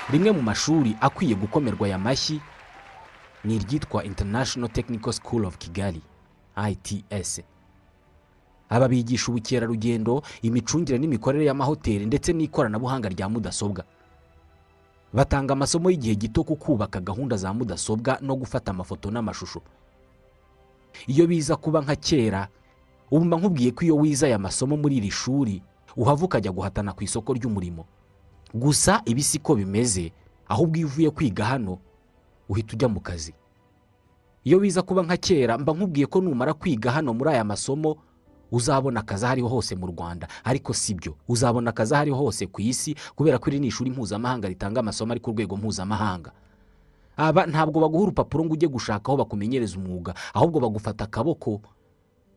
rimwe mu mashuri akwiye gukomerwa aya mashyi ni iryitwa international technical school of kigali ITS aba bigisha ubukerarugendo imicungire n'imikorere y'amahoteli ndetse n'ikoranabuhanga rya mudasobwa batanga amasomo y'igihe gito ku kubaka gahunda za mudasobwa no gufata amafoto n'amashusho iyo biza kuba nka kera ubu mba nkubwiye ko iyo wize aya masomo muri iri shuri uhava ukajya guhatana ku isoko ry'umurimo gusa ibi si ko bimeze ahubwo iyo uvuye kwiga hano uhita ujya mu kazi iyo biza kuba nka kera mba nkubwiye ko numara kwiga hano muri aya masomo uzabona akazi aho ariho hose mu rwanda ariko si byo uzabona akazi aho ariho hose ku isi kubera ko iri ni ishuri mpuzamahanga ritanga amasomo ari ku rwego mpuzamahanga aba ntabwo baguha urupapuro ngo ujye gushaka aho bakumenyereza umwuga ahubwo bagufata akaboko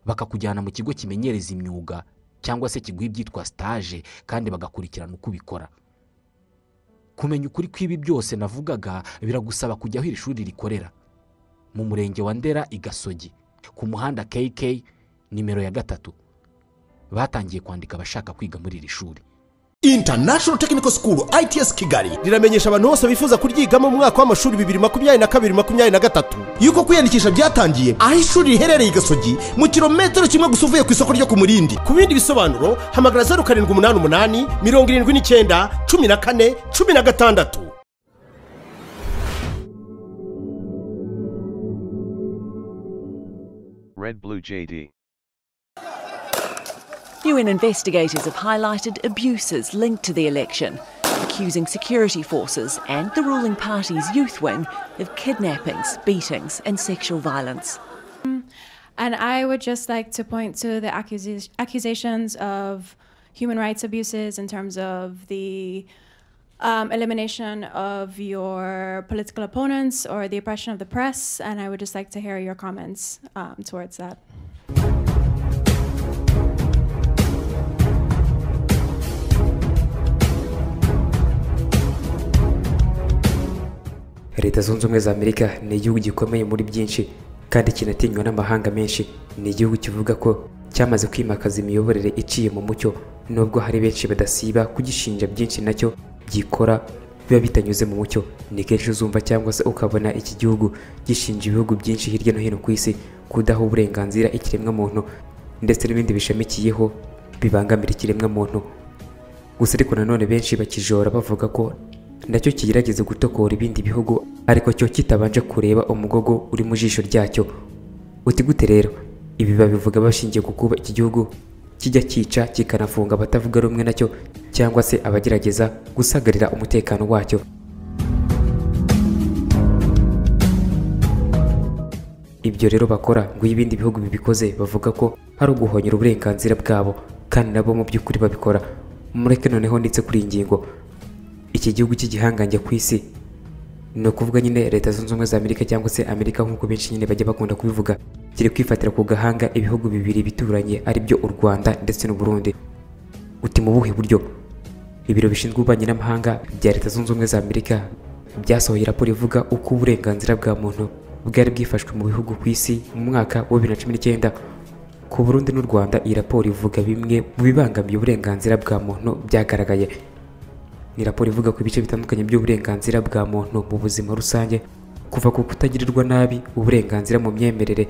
bakakujyana mu kigo kimenyereza imyuga cyangwa se kiguha ibyitwa sitaje kandi bagakurikirana uko ubikora kumenya ukuri kw'ibi byose navugaga biragusaba kujya aho iri shuri rikorera mu murenge wa ndera i gasogi ku muhanda kk nimero ya gatatu batangiye kwandika abashaka kwiga muri iri shuri international technical school its kigali riramenyesha abantu bose bifuza kuryigamo mu mwaka w'amashuri bibiri makumyabiri na kabiri makumyabiri na gatatu yuko kwiyandikisha byatangiye aho ishuri riherereye i gasogi mu kilometero kimwe gusa uvuye ku isoko ryo ku murindi ku bindi bisobanuro hamagara zeru karindwi umunani umunani mirongo irindwi n'icyenda cumi na kane cumi na gatandatu Red Blue JD. UN investigators have highlighted abuses linked to the election, accusing security forces and the ruling party's youth wing of kidnappings, beatings, and sexual violence. And I would just like to point to the accusi- accusations of human rights abuses in terms of the um, elimination of your political opponents or the oppression of the press. And I would just like to hear your comments um, towards that. leta zunze ubumwe za amerika ni igihugu gikomeye muri byinshi kandi kinatinywa n'amahanga menshi ni igihugu kivuga ko cyamaze kwimakaza imiyoborere iciye mu mucyo nubwo hari benshi badasiba kugishinja byinshi nacyo byikora biba bitanyuze mu mucyo ni kenshi uzumva cyangwa se ukabona iki gihugu gishinja ibihugu byinshi hirya no hino ku isi kudaha uburenganzira ikiremwamuntu ndetse n'ibindi bishamikiyeho bibangamira ikiremwamuntu gusa ariko nanone benshi bakijora bavuga ko nacyo kigerageza gutokora ibindi bihugu ariko cyo kitabanje kureba umugogo uri mu jisho ryacyo uti gute rero ibi babivuga bashingiye ku kuba iki gihugu kijya cyica kikanafunga abatavuga rumwe nacyo cyangwa se abagerageza gusagarira umutekano wacyo ibyo rero bakora ngo iyo ibindi bihugu bibikoze bavuga ko ari uguhonyera uburenganzira bwabo kandi nabo mu by'ukuri babikora mureke noneho ndetse kuri iyi ngingo iki gihugu cy'igihangange ku isi ni ukuvuga nyine leta zunze ubumwe za amerika cyangwa se amerika nk'uko benshi nyine bajya bakunda kubivuga kiri kwifatira ku gahanga ibihugu bibiri bituranye ari byo u rwanda ndetse n'u Burundi uti mu buhe buryo ibiro bishinzwe ububanyi n'amahanga bya leta zunze ubumwe za amerika byasohoye raporo ivuga uko uburenganzira bwa muntu bwari bwifashwe mu bihugu ku isi mu mwaka wa bibiri na cumi n'icyenda ku burundi n'u rwanda iyi raporo ivuga bimwe mu bibangamiye uburenganzira bwa muntu byagaragaye ni raporo ivuga ku bice bitandukanye by'uburenganzira bwa muntu mu buzima rusange kuva ku kutagirirwa nabi uburenganzira mu myemerere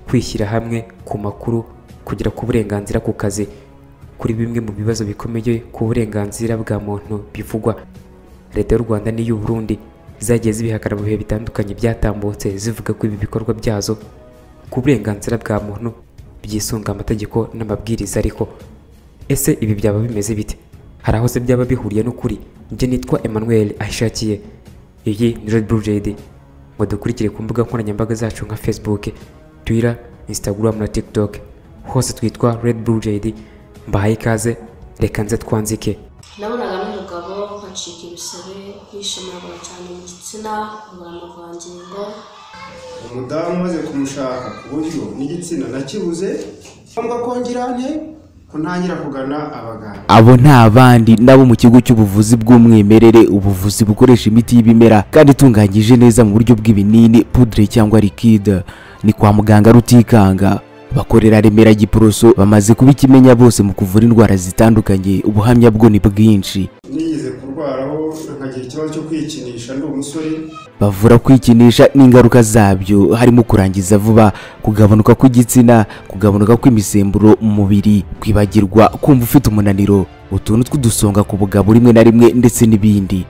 kwishyira hamwe ku makuru kugera ku burenganzira ku kazi kuri bimwe mu bibazo bikomeye ku burenganzira bwa muntu bivugwa leta y'u rwanda n'iy'u burundi zagiye zibihakana mu bihe bitandukanye byatambutse zivuga ko ibi bikorwa byazo ku burenganzira bwa muntu byisunga amategeko n'amabwiriza ariko ese ibi byaba bimeze bite hari aho se byaba bihuriye n'ukuri njye nitwa Emmanuel ahishakiye iyi ni Red Blue JD mudukurikire ku mbuga nkoranyambaga zacu nka Facebook Twitter Instagram na TikTok hose twitwa Red Blue JD mbahaye ikaze reka nze twanzike nabonaga n'umugabo nkacika ibisebe yishimiraga cyane igitsina nkabura amavangingo umudamu umaze kumushaka ku buryo n'igitsina nakibuze ngombwa kongera nte ko ntangira kugana abaganga abo ni abandi nabo mu kigo cy'ubuvuzi bw'umwimerere ubuvuzi bukoresha imiti y'ibimera kandi itunganyije neza mu buryo bw'ibinini pudire cyangwa likide ni kwa muganga rutikanga bakorera remera giporoso bamaze kuba ikimenya bose mu kuvura indwara zitandukanye ubuhamya bwo ni bwinshi nigeze kurwara kwitwaraho nkagira ikibazo cyo kwikinisha ndi umusore bavura kwikinisha n'ingaruka zabyo harimo kurangiza vuba kugabanuka kw'igitsina kugabanuka kw'imisemburo mu mubiri kwibagirwa kumva ufite umunaniro utuntu tw'udusonga ku bugabo rimwe na rimwe ndetse n'ibindi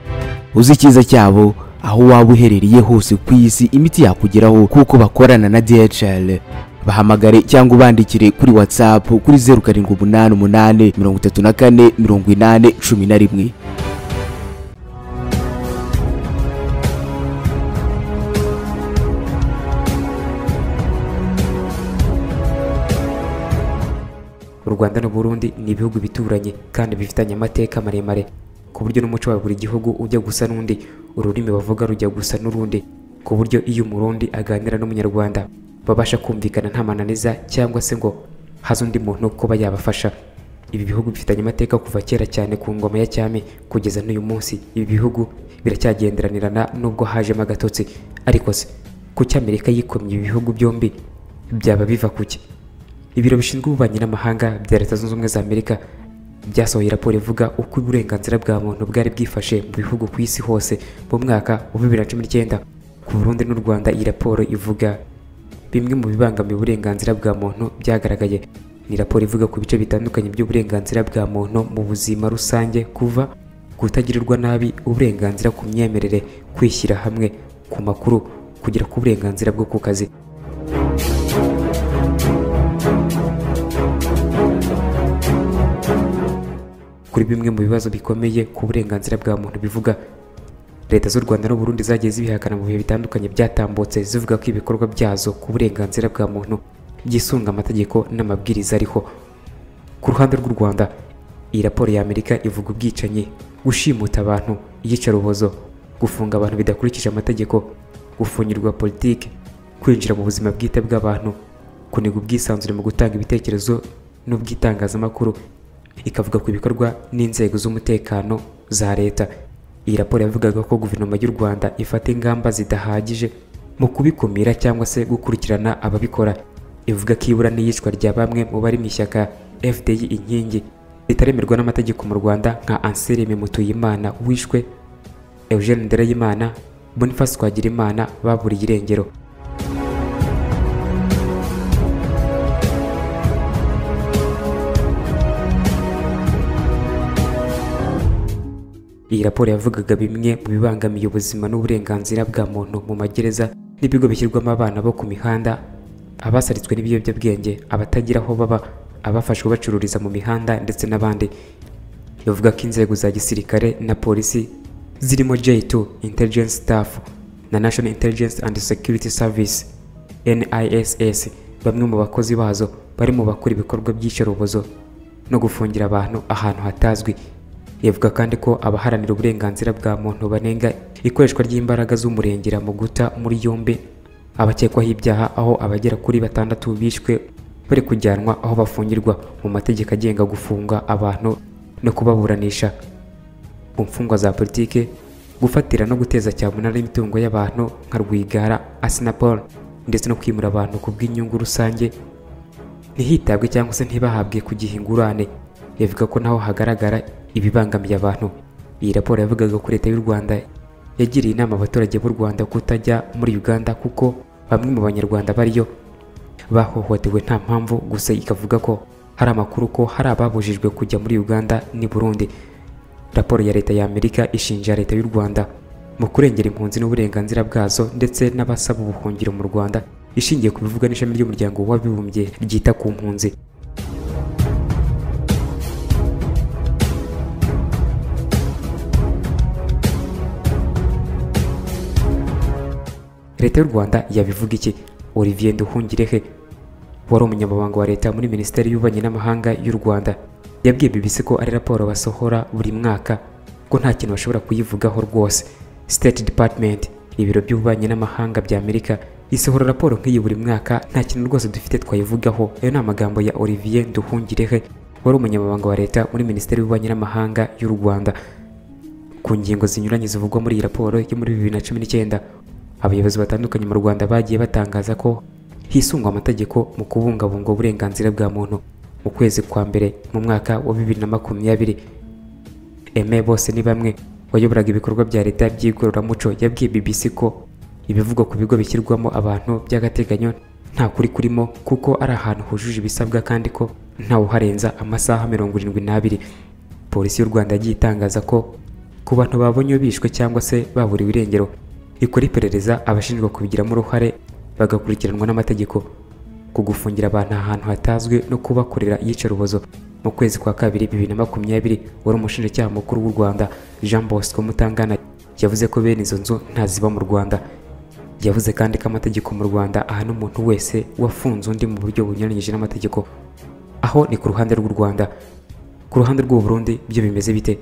uzi icyiza cyabo aho waba uherereye hose ku isi imiti yakugeraho kuko bakorana na DHL bahamagare cyangwa ubandikire kuri WhatsApp kuri zeru karindwi umunani umunani mirongo itatu na kane mirongo inani cumi na rimwe u rwanda n'u burundi ni ibihugu bituranye kandi bifitanye amateka maremare ku buryo n'umuco wa buri gihugu ujya gusa n'undi ururimi bavuga rujya gusa n'urundi ku buryo iyo umurundi aganira n'umunyarwanda babasha kumvikana nta mananiza cyangwa se ngo haze undi muntu kuba yabafasha ibi bihugu bifitanye amateka kuva kera cyane ku ngoma ya cyami kugeza n'uyu munsi ibi bihugu biracyagenderanirana nubwo hajemo agatotsi ariko se kuki amerika yikomye ibi bihugu byombi byaba biva kuki ibiro bishinzwe ububanyi n'amahanga bya leta zunze ubumwe za amerika byasohoye raporo ivuga uko uburenganzira bwa muntu bwari bwifashe mu bihugu ku isi hose mu mwaka wa bibiri na cumi n'icyenda ku burundi n'u rwanda iyi raporo ivuga bimwe mu bibangamiye uburenganzira bwa muntu byagaragaye ni raporo ivuga ku bice bitandukanye by'uburenganzira bwa muntu mu buzima rusange kuva kutagirirwa nabi uburenganzira ku myemerere kwishyira hamwe ku makuru kugera ku burenganzira bwo ku kazi kuri bimwe mu bibazo bikomeye ku burenganzira bwa muntu bivuga leta z'u rwanda n'u burundi zagiye zibihakana mu bihe bitandukanye byatambutse zivuga ko ibikorwa byazo ku burenganzira bwa muntu byisunga amategeko n'amabwiriza ariho ku ruhande rw'u rwanda iyi raporo ya amerika ivuga ubwicanyi gushimuta abantu iyicarubozo gufunga abantu bidakurikije amategeko gufungirwa politiki kwinjira mu buzima bwite bw'abantu kuniga ubwisanzure mu gutanga ibitekerezo n'ubw'itangazamakuru ikavuga ku bikorwa n'inzego z'umutekano za leta iyi raporo yavugaga ko guverinoma y'u rwanda ifata ingamba zidahagije mu kubikumira cyangwa se gukurikirana ababikora ivuga ko ibura n'iyicwa rya bamwe mu bari mu ishyaka fdi inkingi ritaremerwa n'amategeko mu rwanda nka anselme mutuyimana wishwe eugene ndereyimana boniface twagirimana baburiye irengero iyi raporo yavugaga bimwe mu bibangamiye ubuzima n'uburenganzira bwa muntu mu magereza n'ibigo bishyirwamo abana bo ku mihanda abasalitswe n'ibiyobyabwenge abatagira aho baba abafashwe bacururiza mu mihanda ndetse n'abandi bivuga ko inzego za gisirikare na polisi zirimo J2 Intelligence Staff na National Intelligence and Security Service NISS bamwe mu bakozi bazo barimo bakora ibikorwa by'iyicarubozo no gufungira abantu ahantu hatazwi yavuga kandi ko abaharanira uburenganzira bwa muntu banenga ikoreshwa ry'imbaraga z'umurengera mu guta muri yombi abakekwaho ibyaha aho abagera kuri batandatu bishwe bari kujyanwa aho bafungirwa mu mategeko agenga gufunga abantu no kubaburanisha ku mfungwa za politike gufatira no guteza cyamunara imitungo y'abantu nka rwigara asinapol ndetse no kwimura abantu ku bw'inyungu rusange ntihitabwe cyangwa se ntibahabwe ku gihe ingurane yavuga ko naho hagaragara ibibangamiye abantu iyi raporo yavugaga ko leta y'u rwanda yagiriye inama abaturage b'u rwanda kutajya muri uganda kuko bamwe mu banyarwanda bariyo bahohotewe nta mpamvu gusa ikavuga ko hari amakuru ko hari ababujijwe kujya muri uganda n'i burundi raporo ya leta ya amerika ishinja leta y'u rwanda mu kurengera impunzi n'uburenganzira bwazo ndetse n'abasaba ubuhungiro mu rwanda ishingiye ku bivugwa n'ishami ry'umuryango w'abibumbye ryita ku mpunzi leta y'u rwanda yabivuga iki olivier nduhungirehe wari umunyamabanga wa leta muri minisiteri y'ububanyi n'amahanga y'u rwanda yabwiye bbc ko ari raporo basohora buri mwaka ko nta kintu bashobora kuyivugaho rwose state department ibiro by'ububanyi n'amahanga bya amerika isohora raporo nk'iyi buri mwaka nta kintu rwose dufite twayivugaho ayo ni amagambo ya olivier nduhungirehe wari umunyamabanga wa leta muri minisiteri y'ububanyi n'amahanga y'u rwanda ku ngingo zinyuranye zivugwa muri iyi raporo yo muri bibiri na cumi n'icyenda abayobozi batandukanye mu rwanda bagiye batangaza ko hisungwa amategeko mu kubungabunga uburenganzira bwa muntu mu kwezi kwa mbere mu mwaka wa bibiri na makumyabiri eme bose ni bamwe wayoboraga ibikorwa bya leta by'igororamuco yabwiye bbc ko ibivugwa ku bigo bishyirwamo abantu by'agateganyo nta kuri kurimo kuko ari ahantu hujuje ibisabwa kandi ko ntawuharenza amasaha mirongo irindwi n'abiri polisi y'u rwanda yagiye itangaza ko ku bantu babonye bishwe cyangwa se baburiwe irengero ikora iperereza abashinjwa kubigiramo uruhare bagakurikiranwa n'amategeko ku gufungira abantu ahantu hatazwi no kubakorera iyicarubozo mu kwezi kwa kabiri bibiri na makumyabiri wari umushinjacyaha mukuru w'u rwanda jean bosco mutangana yavuze ko bene izo nzu ntaziba mu rwanda yavuze kandi ko amategeko mu rwanda ahana umuntu wese wafunze undi mu buryo bunyuranyije n'amategeko aho ni ku ruhande rw'u rwanda ku ruhande rw'u burundi byo bimeze bite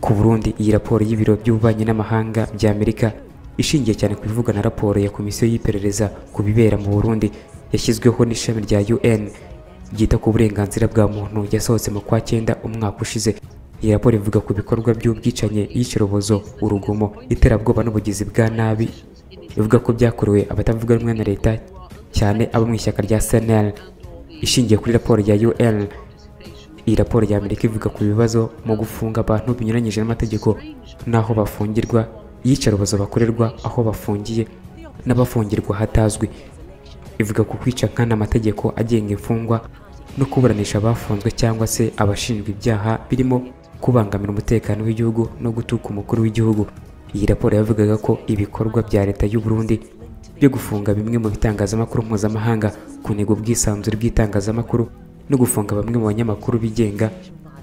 Ku Burundi iyi raporo y'ibiro by'ububanyi n'amahanga bya Amerika ishingiye cyane ku bivugwa na raporo ya komisiyo y'iperereza ku bibera mu Burundi yashyizweho n'ishami rya UN ryita ku burenganzira bwa muntu yasohotse mu kwa cyenda umwaka ushize iyi raporo ivuga ku bikorwa by'ubwicanyi iyicarubozo urugomo iterabwoba n'ubugizi bwa nabi ivuga ko byakorewe abatavuga rumwe na leta cyane abo mu ishyaka rya CNL ishingiye kuri raporo ya UN iyi raporo ya Amerika ivuga ku bibazo mu gufunga abantu binyuranyije n'amategeko n'aho bafungirwa, iyicarubozo bakorerwa aho bafungiye n'abafungirwa hatazwi. Ivuga ku kwica nkana amategeko agenga imfungwa no kuburanisha abafunzwe cyangwa se abashinjwa ibyaha birimo kubangamira umutekano w'igihugu no gutuka umukuru w'igihugu. Iyi raporo yavugaga ko ibikorwa bya leta y'u Burundi byo gufunga bimwe mu bitangazamakuru mpuzamahanga kuniga ubwisanzure bw'itangazamakuru no gufunga bamwe mu banyamakuru bigenga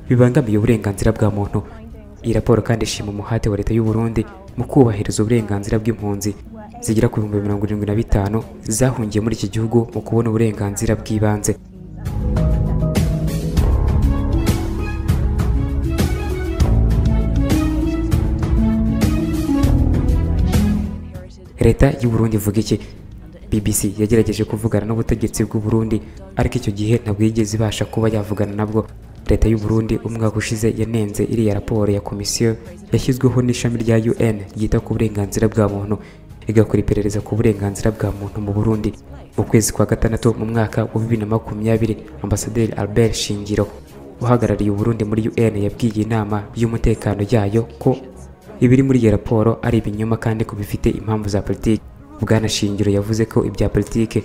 bibangamiye uburenganzira bwa muntu iyi raporo kandi ishima umuhate wa leta y'u Burundi mu kubahiriza uburenganzira bw'impunzi zigera ku bihumbi mirongo irindwi na bitanu zahungiye muri iki gihugu mu kubona uburenganzira bw'ibanze leta y'u Burundi ivuga iki BBC yagerageje kuvugana n'ubutegetsi bw'u Burundi ariko icyo gihe ntabwo yigeze ibasha kuba yavugana nabwo leta y'u Burundi umwaka ushize yanenze iriya raporo ya komisiyo yashyizweho n'ishami rya UN ryita ku burenganzira bwa muntu igakora iperereza ku burenganzira bwa muntu mu Burundi mu kwezi kwa gatandatu mu mwaka wa bibiri na makumyabiri ambasaderi Albert Shingiro uhagarariye Uburundi muri UN yabwiye inama y'umutekano yayo ko ibiri muri iyo raporo ari ibinyoma kandi ko bifite impamvu za politiki Bwana Shingiro yavuze ko ibya politike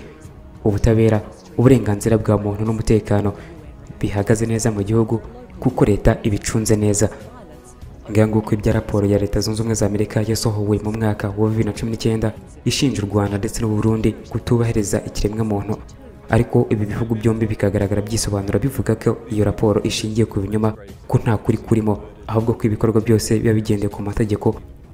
ubutabera uburenganzira bwa muntu n'umutekano bihagaze neza mu gihugu kuko leta ibicunze neza nguko ibya raporo ya leta zunze ubumwe za amerika yasohowe mu mwaka wa bibiri na cumi n'icyenda ishinja u rwanda ndetse n'u Burundi kutubahiriza ikiremwamuntu ariko ibi bihugu byombi bikagaragara byisobanura bivuga ko iyo raporo ishingiye ku binyoma ko nta kuri kurimo ahubwo ko ibikorwa byose biba bigendeye ku mategeko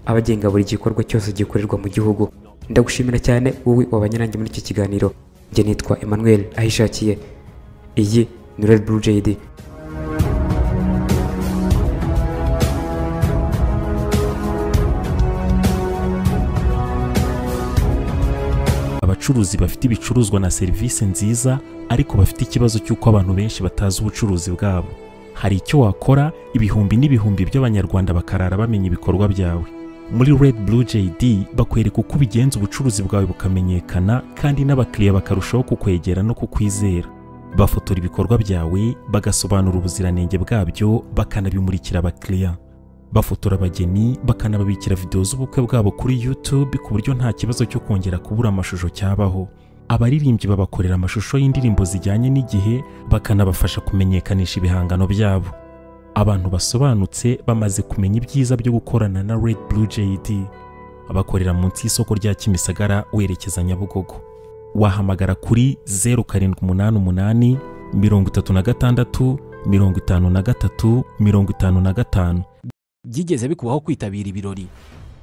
abagenga buri gikorwa cyose gikorerwa mu gihugu ndagushimira cyane wowe wabanye nanjye muri iki kiganiro njye nitwa Emmanuel ahishakiye iyi ni Red Blue JD abacuruzi bafite ibicuruzwa na serivisi nziza ariko bafite ikibazo cy'uko abantu benshi batazi ubucuruzi bwabo hari icyo wakora ibihumbi n'ibihumbi by'abanyarwanda bakarara bamenya ibikorwa byawe muri Red Blue JD bakwereka uko ubigenza ubucuruzi bwawe bukamenyekana kandi n'abakiriya bakarushaho kukwegera no kukwizera bafotora ibikorwa byawe bagasobanura ubuziranenge bwabyo bakanabimurikira abakiriya bafotora abageni bakanababikira videwo z'ubukwe bwabo kuri YouTube ku buryo nta kibazo cyo kongera kubura amashusho cyabaho abaririmbyi babakorera amashusho y'indirimbo zijyanye n'igihe bakanabafasha kumenyekanisha ibihangano byabo abantu basobanutse bamaze kumenya ibyiza byo gukorana na Red Blue JD abakorera munsi y'isoko rya Kimisagara werekeza Nyabugogo wahamagara kuri 0788 36 53 55 byigeze bikubaho kwitabira ibirori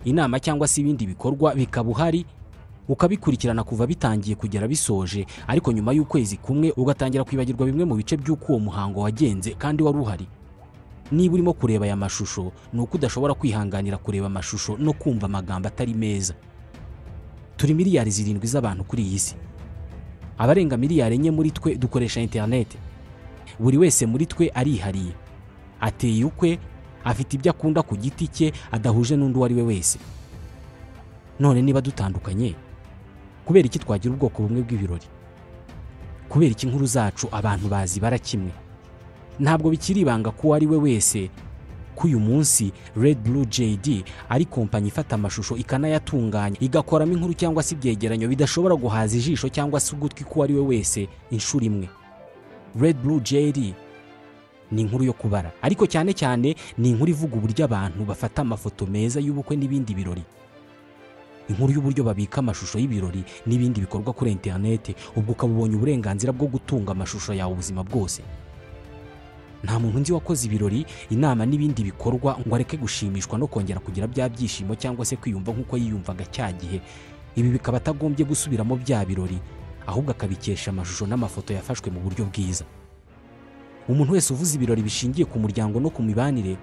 inama cyangwa se ibindi bikorwa bikaba uhari ukabikurikirana kuva bitangiye kugera bisoje ariko nyuma y'ukwezi kumwe ugatangira kwibagirwa bimwe mu bice by'uko uwo muhango wagenze kandi wari uhari niba urimo kureba aya mashusho ni uko udashobora kwihanganira kureba amashusho no kumva amagambo atari meza turi miliyari zirindwi z'abantu kuri iyi si abarenga miliyari enye muri twe dukoresha interineti buri wese muri twe arihariye ateye ukwe afite ibyo akunda ku giti cye adahuje n'undi uwo ari we wese none niba dutandukanye kubera iki twagira ubwoko bumwe bw'ibirori kubera iki inkuru zacu abantu bazibara kimwe ntabwo bikiri ibanga ko uwo ari we wese ko uyu munsi Red Blue JD ari kompanyi ifata amashusho ikanayatunganya igakoramo inkuru cyangwa se ibyegeranyo bidashobora guhaza ijisho cyangwa se ugutwi k'uwo ari we wese inshuro imwe Red Blue JD ni inkuru yo kubara ariko cyane cyane ni inkuru ivuga uburyo abantu bafata amafoto meza y'ubukwe n'ibindi birori inkuru y'uburyo babika amashusho y'ibirori n'ibindi bikorwa kuri interineti ubwo ukaba ubonye uburenganzira bwo gutunga amashusho yawe ubuzima bwose nta muntu nzi wakoze ibirori inama n'ibindi bikorwa ngo areke gushimishwa no kongera kugira bya byishimo cyangwa se kwiyumva nk'uko yiyumvaga cya gihe ibi bikaba atagombye gusubiramo bya birori ahubwo akabikesha amashusho n'amafoto yafashwe mu buryo bwiza umuntu wese uvuze ibirori bishingiye ku muryango no ku mibanire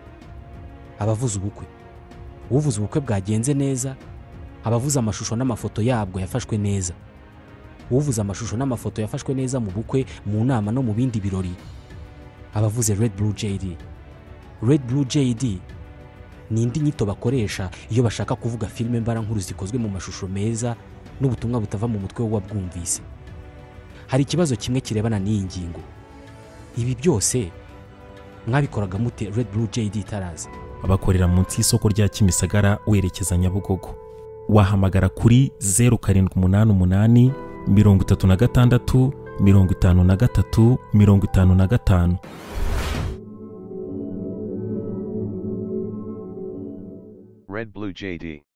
aba avuze ubukwe uvuze ubukwe bwagenze neza aba avuze amashusho n'amafoto yabwo yafashwe neza uvuze amashusho n'amafoto yafashwe neza mu bukwe mu nama no mu bindi birori aba avuze Red Blue JD Red Blue JD ni indi nyito bakoresha iyo bashaka kuvuga filime mbarankuru zikozwe mu mashusho meza n'ubutumwa butava mu mutwe w'uwabwumvise hari ikibazo kimwe kirebana n'iyi ngingo ibi byose mwabikoraga mute Red Blue JD itaraza abakorera munsi y'isoko rya kimisagara werekeza nyabugogo wahamagara kuri zeru karindwi umunani umunani mirongo itatu na gatandatu mirongo itanu na gatatu mirongo itanu na gatanu Red Blue JD.